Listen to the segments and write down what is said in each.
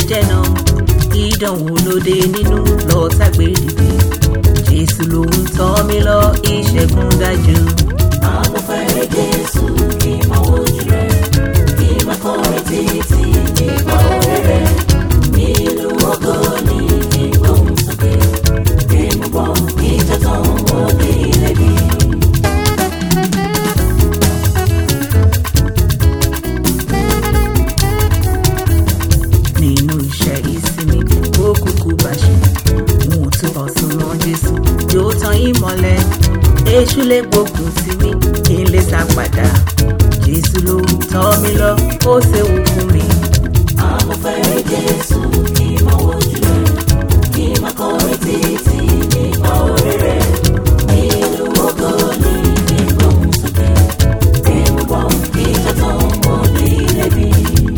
jẹ́jẹ́ náà ìdánwò lóde nínú lọ́ọ́tà gbé dìde jésù ló ń tọ́ mi lọ ìṣẹ́gun dájú. Àwọn fẹ́rẹ̀ Jésù kí n máa wojú rẹ̀, kí n máa kọrin títí nípa orí rẹ̀. Nílùú ògo ni kí n gbóhùn sókè, kí n mú bọ́ ìjà tán wọ́n ní ilé bí. nínú iṣẹ́ ìsinmi ó kúkú bàṣẹ mo túbọ̀ súnmọ́ jésù yóò tan ìmọ́lẹ̀ èṣù lè gbógun sí mi kí n lè sá padà jésù ló ń tọ́ mi lọ ó ṣeun fún mi. Àwọn fẹ́rẹ̀ Jésù kí n máa wojú rẹ̀, kí n máa kọrin títí nípa orí rẹ̀. Nílùú ògo ni kí n gbóhùn sókè, kí n mú bọ́ ìjà tán wọ́n ní ilé bí.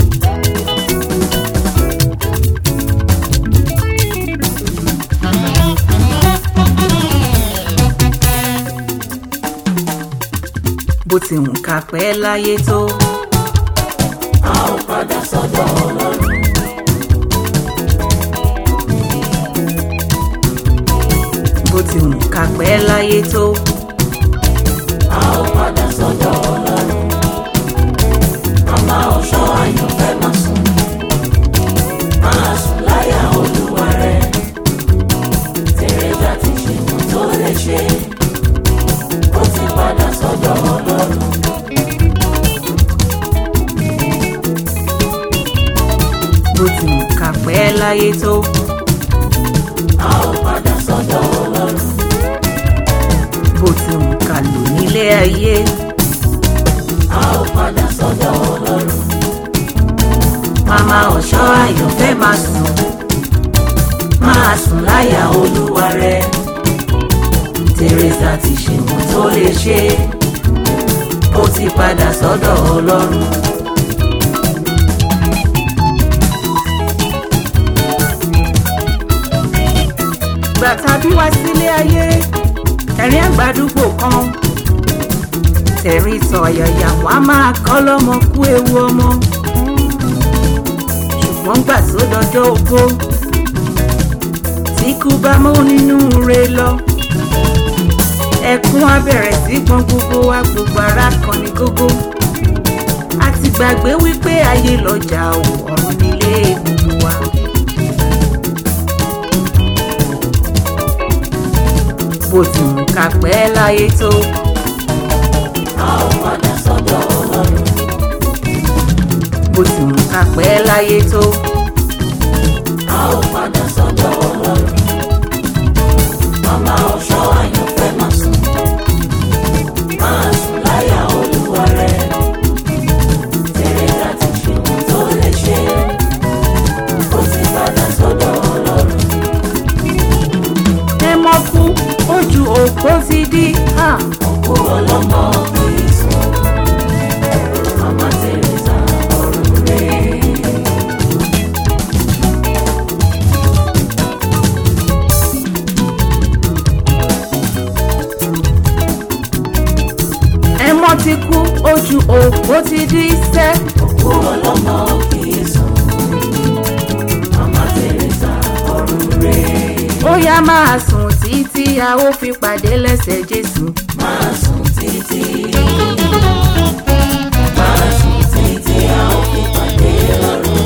bó ti ń kà pẹ́ láyé tó A ó padà sọ́dọ̀ Ọlọ́run. bó ti ń kà pẹ́ láyé tó A ó padà sọ́dọ̀ Ọlọ́run. Màmá ọ̀ṣọ́ àyànfẹ́ máa sùn. Máa sùn láyà olúwa rẹ̀. Tèrèjà ti ṣe wọ́n tó lè ṣe. Ó ti padà sọ́dọ̀ Ọlọ́run. bó ti ń kà pẹ́ láyé tó A ó padà sọ́dọ̀ Ọlọ́run. bó ti ń kà lò nílé ayé A ó padà sọ́dọ̀ Ọlọ́run. màmá ọ̀ṣọ́ àyànfẹ́ máa sùn máa sùn láyà olúwa rẹ̀ tèrèsà ti ṣe wọ́n tó lè ṣe ó ti padà sọ́dọ̀ ọlọ́run. gbà tàbí wá sílé ayé ẹ̀rín àgbàdúgbò kan tẹ̀rí tọ̀yàyà wá máa kọ́ lọ́mọ kú ewu ọmọ ṣùgbọ́n gbà tó dọjọ́ ogbó tí kú bá mọ́ nínú re lọ ẹkún á bẹ̀rẹ̀ sí gbọ́n gbogbo wa gbogbo ara kan ní gógó a ti gbàgbé wípé ayé lọ́jà ò ọ̀run nílé gbogbo wa. bó ti ń kà pẹ́ láyé tó A ó padà sọ́dọ̀ Ọlọ́run. bó ti ń kà pẹ́ láyé tó A ó padà sọ́dọ̀ Ọlọ́run. Màmá ọ̀ṣọ́ àyànfẹ́ máa sùn. Máa sùn láyà olúwa rẹ̀. Tèrèjà ti ṣe ohun tó lè ṣe. Ó ti padà sọ́dọ̀ Ọlọ́run. ẹ mọ́ kú ojú òpó ti dí. Ah. Òkú ọlọ́mọ kì í sùn. Màmá Tèrèjà ọ̀run rẹ̀. ẹmọ ti kú ojú òpó ti dí sẹ́. Òkú ọlọ́mọ kì í sùn. Màmá Tèrèjà ọ̀run rẹ̀. ó yá máa sùn títí a ó fi pàdé lẹ́sẹ̀ jésù. Máa sùn títí. Máa sùn títí a ó fi pàdé lọ́run.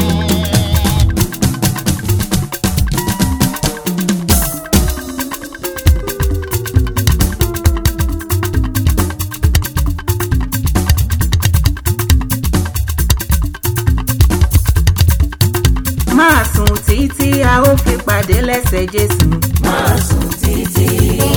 máa sùn títí a ó fi pàdé lẹ́sẹ̀ jésù. Máa sùn títí.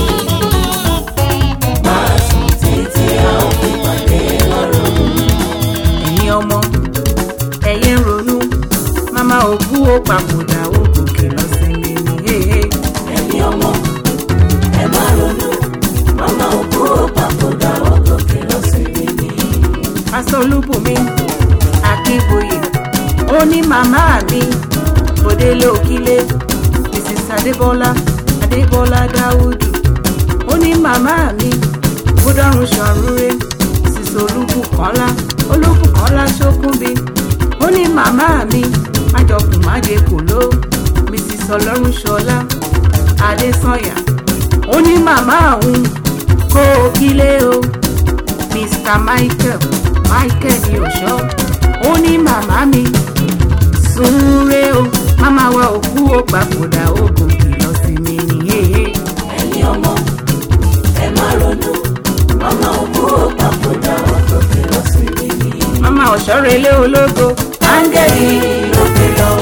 Máa sùn títí a ó fi pàdé lọ́run. ẹ̀yin ọmọ ẹ̀yẹ ń ronú màmá òkú ó papòdà ó gòkè lọ́sẹ̀ lẹ́nu. Ẹ̀yin ọmọ, ẹ má ronú. Màmá òkú ó papòdà ó gòkè lọ́sẹ̀ mímí. pásítọ̀ olúbùnmi akínbóyè ó ní màmá mi bòdélé òkílé mrs adébọlá adébọlá dáúdù ó ní màmá mi bódọ́rùn ṣàrúré mrs olúbùkọ́lá olúbùkọ́lá ṣókúnbi ó ní màmá mi májọkùn májè kò ló mrs ọlọ́run ṣọlá adésànyà ó ní màmá òun kó o kílé o mr michael michael ní ọ̀ṣọ́ ó ní màmá mi súnre o màmá wa òkú ó papòdà ogun kìlọ̀ sí mi nìyéé. ẹ̀yin ọmọ ẹ má ronú màmá òkú ò papòdà ọkọ̀ fi lọ sí mi ní. màmá ọ̀ṣọ́rẹ́lé ológo áńgẹ́lì ló gbé lọ.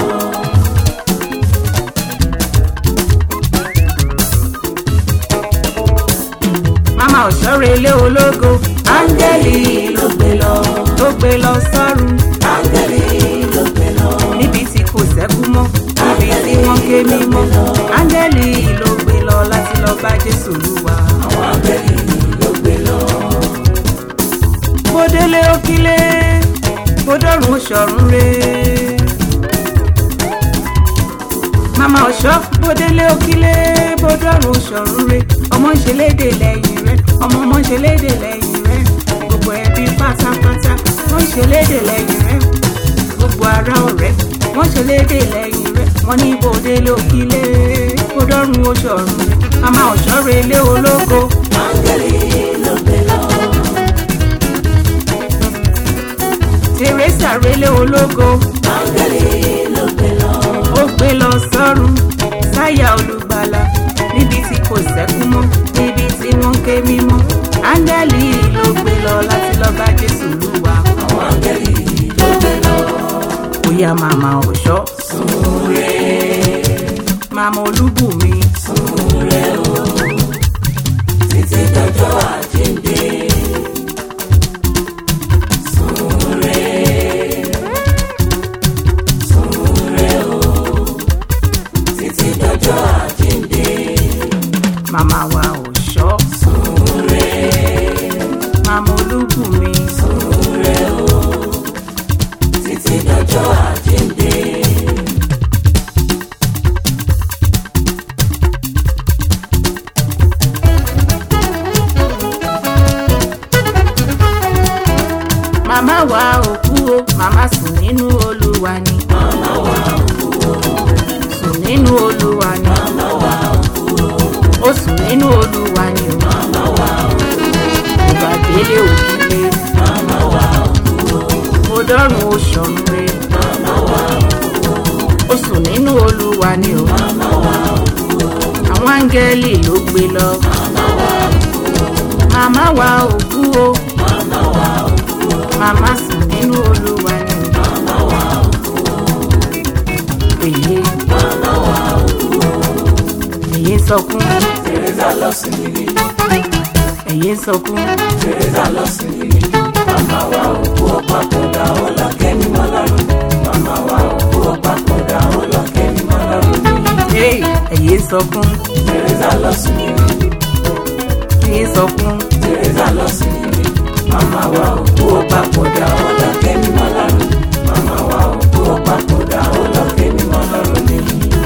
màmá ọ̀ṣọ́rẹ́lé ológo áńgẹ́lì ló gbé lọ. tó gbé lọ sọ́run áńgẹ́lì ló gbé lọ. níbi tí kò sẹ́kú mọ́ níbi tí wọ́n ké mímọ́ áńgẹ́lì ló gbé lọ láti lọ bá jésù lúwa. àwọn áńgẹ́lì ló gbé lọ. bó délé ó kílé bó dọ́rùn ó ṣọ̀run re. màmá ọ̀ṣọ́ bó délé ó kílé bó dọ́rùn ó ṣọ̀run re. ọmọ ń ṣe léde lẹ́yìn rẹ̀ ọmọ ọmọ ń ṣe léde lẹ́yìn rẹ̀ gbogbo ẹbí pátápátá wọ́n ń ṣe léde lẹ́yìn rẹ̀ gbogbo ará ọ̀rẹ́ wọ́n ṣe léde lẹ́yìn rẹ̀ wọ́n ní bó délé ó kílé bó dọ́rùn ó ṣọ̀run re. màmá ọ̀ṣọ́ relé ológo áńgẹ́lì ló gbé lọ. teresa relé ológo. áńgẹ́lì ló gbé lọ. ó gbé lọ sọ́run sáyà olùgbàlà níbi tí kò sẹ́kú mọ́ níbi tí wọ́n ké mímọ́ áńgẹ́lì ló gbé lọ láti lọ bá jésù lúwa àwọn áńgẹ́lì ló gbé lọ. bóyá màmá ọ̀ṣọ́ súnre màmá olúbùnmi súnre o títí dọjọ́ àjíǹde. súnre súnre o títí dọjọ́ àjíǹde. màmá wa ọ̀ṣọ́ súnre màmá olúbùnmi súnre o títí dọjọ́ àjíǹde. màmá wa òkú o màmá sùn nínú olúwa ni màmá wa òkú o sùn nínú olúwa ni màmá wa òkú o ó sùn nínú olúwa ni o màmá wa òkú ìgbà délé òkìlé o màmá wa òkú o mo dọ́rùn ó ṣọ̀run re màmá wa òkú o ó sùn nínú olúwa ni o màmá wa òkú o àwọn áńgẹ́lì ló gbé lọ màmá wa òkú o màmá wa òkú o màmá wa òkú o màmá sùn nínú olúwa ni o màmá wa òkú o èyí màmá wa òkú o. èyí ń sọkún Teresa lọ sí mi ní èyí ń sọkún Teresa lọ sí mi ní màmá wa òkú o papòdà ó lọ kẹ́mi mọ́ lọ́rùn màmá wa òkú o papòdà ó lọ kẹ́mi mọ́ lọ́rùn ní. Hey, èyí ń sọkún Teresa lọ sí mi ní èyí ń sọkún Teresa lọ sí mi ní màmá wa òkú o papòdà ó lọ kẹ́mi mọ́ lọ́rùn màmá wa òkú o papòdà ó lọ kẹ́mi mọ́ lọ́rùn ní.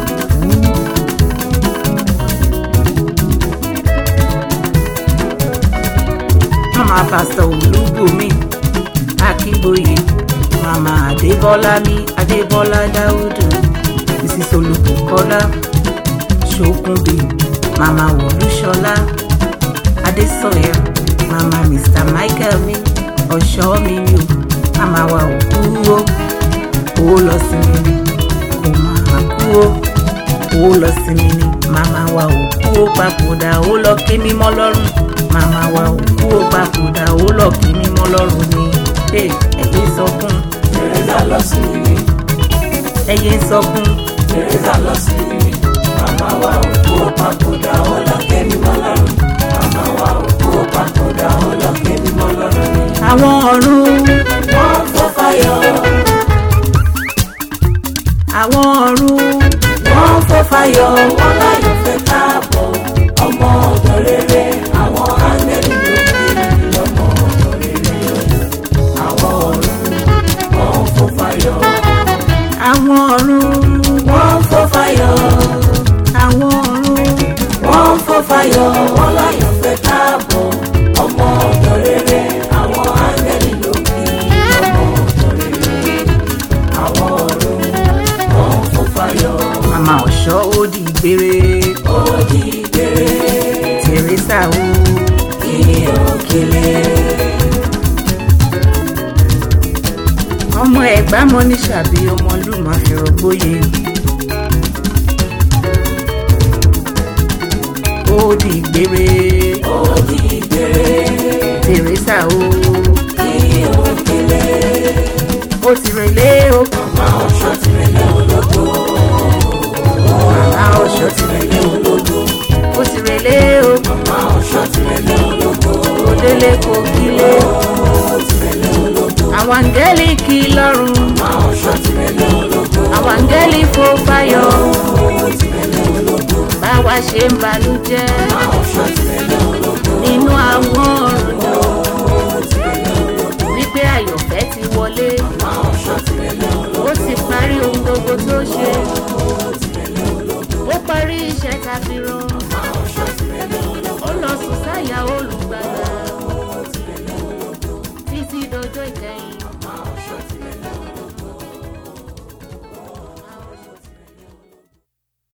màmá pásítọ̀ olúbùnmi akínbóyè màmá adébọ́lá mi adébọ́lá dáúdù mrs olùbùkọ́lá ṣókùnbí màmá olúṣọlá adésọyà màmá mr michael mi ọ̀ṣọ́ mi mi o màmá wa ò kú o ó lọ sí mi ni kò máa kú o ó lọ sí mi ni màmá wa ò kú ó papòdà ó lọ ké mímọ́ lọ́rùn màmá wa ò kú ó papòdà ó lọ ké mímọ́ lọ́rùn ni Hey, ẹ̀yin sọkún Teresa lọ sí mi ní ẹ̀yin sọkún Teresa lọ sí mi ní màmá wa òkú o papòdà ó lọ kẹ́mi mọ́ lọ́rùn màmá wa òkú o papòdà ó lọ kẹ́mi mọ́ lọ́rùn ní. àwọn ọ̀run wọ́n fọ́ fáyọ̀ àwọn ọ̀run wọ́n fọ́ fáyọ̀ wọ́n láyọ̀ fẹ́ káàbọ̀ ọmọ ọ̀dọ̀ rere àwọn áńgẹ́lì ló gbé mi lọ́mọ ọ̀dọ̀ rere àwọn ọ̀run wọ́n fọ́ fáyọ̀ àwọn ọ̀run wọ́n fọ́ fáyọ̀ àwọn ọ̀run wọ́n fọ́ fáyọ̀ wọ́n láyọ̀ fẹ́ káàbọ̀ ọmọ ọ̀dọ̀ rere àwọn áńgẹ́lì ló gbé mi lọ́mọ ọ̀dọ̀ rere àwọn ọ̀run màmá ọ̀ṣọ́ ó di gbére ó di gbére tèrèsà ó kí òkèlè ọmọ ẹ̀gbá mọ ní ṣàbí ọmọlúmọ fìrògbóye ó di gbére ó di gbére tèrèsà ó kí òkèlè ó ti relé ó màmá ọ̀ṣọ́ tìrẹ̀lẹ̀ ológo màmá ọ̀ṣọ́ ti relé ológo ó ti relé ó màmá ọ̀ṣọ́ tìrẹ̀lẹ̀ ológo ó délé kó kílé tìrẹ̀lẹ̀ ológo àwọn àǹgẹ́lì kí lọ́rùn màmá ọ̀ṣọ́ tìrẹ̀lẹ̀ ológo àwọn àǹgẹ́lì fò fáyọ̀ tìrẹ̀lẹ̀ ológo báwa ṣe ń balújẹ́ màmá ọ̀ṣọ́ tìrẹ̀lẹ̀ ológo nínú àwọn ọ̀run wípé àyọ̀fẹ́ ti wọlé màmá ọ̀ṣọ́ tìrẹ̀lẹ̀ ológo ó ti parí ohun gbogbo tó ṣe ó parí iṣẹ́ ta fi rán màmá ọ̀ṣọ́ tìrẹ̀lẹ̀ ológo ó lọ sùn sáyà olùgbàlà títí dọjọ́ ìkẹyìn